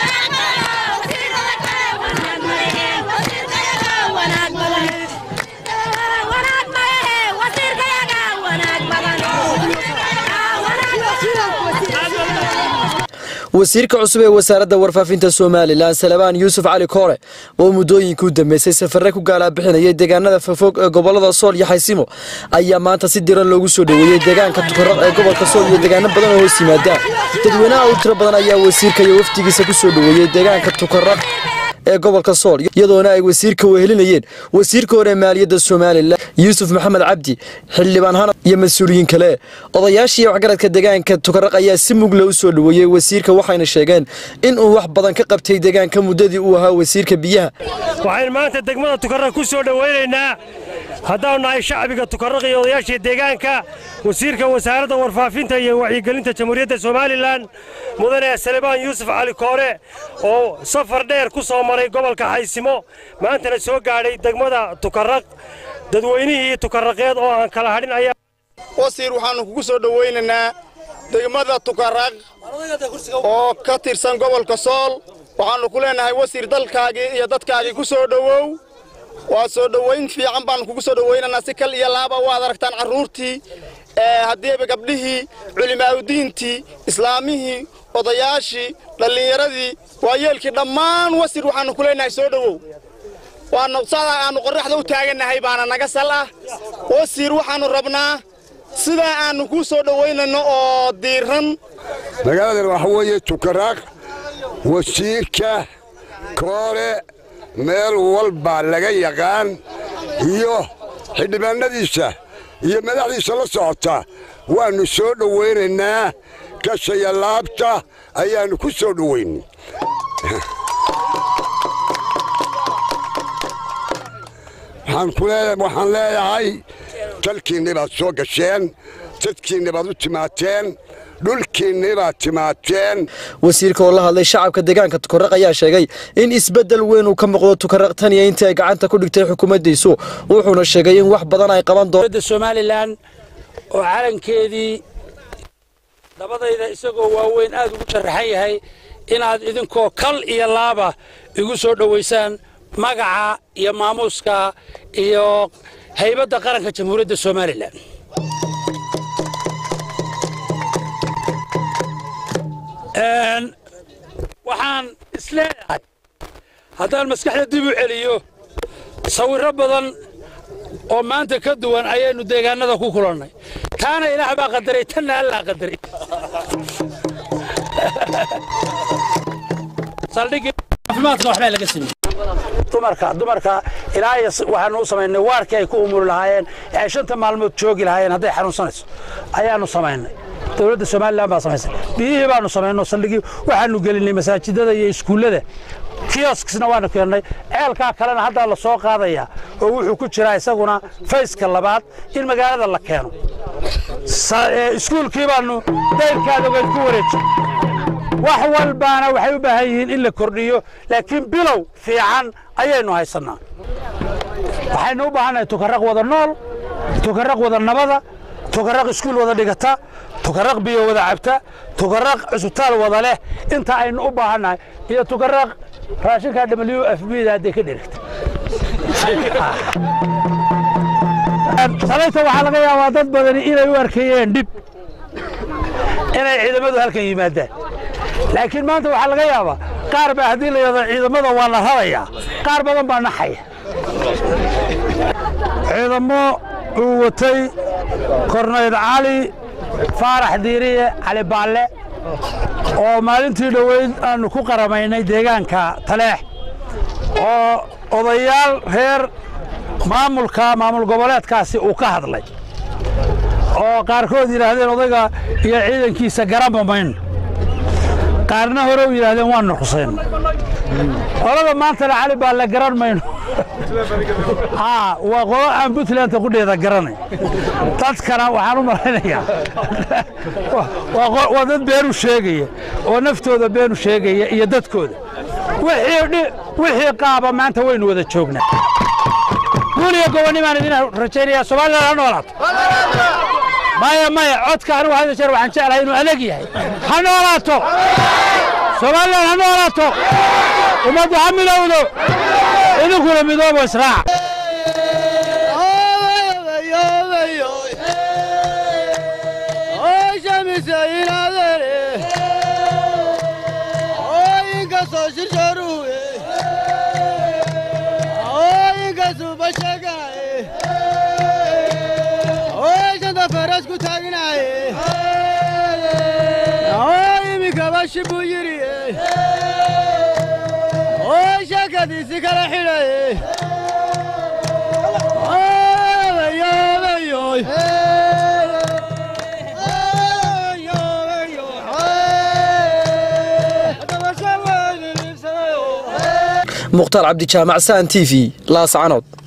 wasiirka cusub ee wasaaradda warfaafinta somalilan salabaan yuusuf cali koore oo muddooyinkii u dambeysay safarre ku gaalaa-bixinayay deegaanada fogfog ee gobolada sool iyo xaysimo ayaa maanta si diran loogu soo dhoweeyey deegaanka tukaraq ee gobolka sool iyo deegaano badan oo hoos yimaada dadweynaha u tiro badan ayaa wasiirka iyo wafdigiisa ku soo dhoweeyey deegaanka tukaraq ee gobolka sool iyadoona ay wasiirka wehelinayeen wasiirka hore maaliyadda somalilan yuusuf maxamed cabdi xildhibaan hanad iyo mas-uuliyiin kale odayaashii waxgaradka deegaanka tukaraq ayaa si mugle u soo dhoweeyey wasiirka waxayna sheegeen inuu wax badan ka qabtay deegaanka muddadii uu ahaa wasiirka biyaha waxaynu maanta degmada tukaraq ku soo dhowaynaynaa haddaanu nahay shacbiga tukaraq iyo odayaashii deegaanka wasiirka wasaaradda warfaafinta iyo wacyigelinta jamhuuriyadda somalilan mudane salebaan yuusuf cali koore oo safar dheer ku soo maray gobolka xaysimo maantana soo gaadhay degmada tukaraq dadweynihii tukaraqeed oo aan kala hadhin ayaa wasiir waxaannu kugu soo dhowaynaynaa degmada tukaraq oo ka tirsan gobolka sool waxaannu ku leenahay wasiir dalkaagii iyo dadkaagii ku soo dhowow waa soo dhowayn fiican baannu kugu soo dhowaynaynaa si kal iyo laaba waad aragtaan carruurtii haddiiba gabdhihii culimaaudiintii islaamihii odayaashii dhallinyaradii waayeelkii dhammaan wasiir waxaannu ku leenahay soo dhowow waana sadaa aannu qorraxda u taagannahay baana naga sal ah wasiir waxaannu rabnaa sidaa aannu kuu soo dhowaynayno oo diiran magaaladan waxa weeye tukaraaq wasiirka koore meel walbaa laga yaqaan iyo xildhibaannadiisa iyo madaxdiisa la socota waannu soo dhowaynaynaa kashaya laabta ayaannu ku soo dhowaynay waxaan leeyahay dalkiinni baad soo gasheen dadkiinni baad u timaateen dhulkiinni baad timaateen wasiirka oo la hadlay shacabka deegaanka tukaraq ayaa sheegay in isbeddel weyn uu ka muuqdo tukaraq tan iyo intii ay gacanta ku dhigtay xukuumaddiisu wuxuuna sheegay in wax badan ay qaban doonto somalilan oo calankeedii dabadayda isagoo waaweyn aad ugu sharaxan yahay inaad idinkoo kal iyo laaba igu soo dhowaysaan magaca iyo maamuuska iyo haybadda qaranka jamhuuriyadda somalilan waxaan isleeyahay haddaan maskaxda dib u celiyo sawirro badan oo maanta ka duwan ayaynu deegaanada ku kulannay taana ilaah baa qadaray tanna allaa qadaray saldhigii caafimaadka waxbaa laga sameeyey dumarka dumarka ilaa waxaanu u samaynay waarkii ay ku umuri lahaayeen ee ay shanta maalmood joogi lahaayeen hadday xanuunsanayso ayaanu samaynay dowladda somalilan baa samaysay biyihii baanu samaynay saldhigii waxaanu gelinay masaajidada iyo iskuullada kioskisna waanu keennay ceelkaa kalena haddaa la soo qaadayaa oo wuxuu ku jiraa isaguna fayska labaad in magaalada la keeno iskuulkii baanu dayrkaada ogeyd ku wareejin wax walbaana waxay u baahan yihiin in la kordhiyo laakiin bilow fiican ayaynu haysannaa waxaynu u baahannahay tukaraq wada nool tukaraq wada nabada tukaraq iskuul wada dhigata tukaraq biyo wada cabta tukaraq cusbitaal wada leh inta aynu u baahannahay iyo tukaraq raashinka w f b da hadday ka dherigta salayta waxaa laga yaabaa dad badani inay u arkayeen dhib inay ciidamadu halkan yimaadaan laakiin maanta waxaa laga yaabaa qaar baa haddii la yidhahdo ciidamada waa la rarayaa qaar badan baa naxaya ciidamo uu watay kornayd cali faarax diiriye cali baalle oo maalintii dhoweyd aannu ku qaramaynay deegaanka taleex oo odayaal reer maamulka maamul goboleedkaasi uu ka hadlay oo qaarkood yidhaahdeen odayga iyo ciidankiisa garanba mayno qaarna hore u yidhahdeen waannu xusayn qolada maantana cali baa la garan mayno waa qolo aan puntlandta qudheeda garanay dadkana waxaan u malaynayaa waa dad beenu sheegaya oo naftooda beenu sheegaya iyo dadkooda wixii qaaba maanta waynu wada joognaa guuliga gobonnimaan idin rajaynayaa somaliland ha noolaato maya maya codka anigu hada jeer waxaan jeclahay inuu adag yahay ha noolaato somalilan ha noolaato ummaddu ha midowdo idinkuna midoobo israac buu yidhi oo sheekadiisi kala xidhay mukhtaar cabdijaamac saan t v laascanood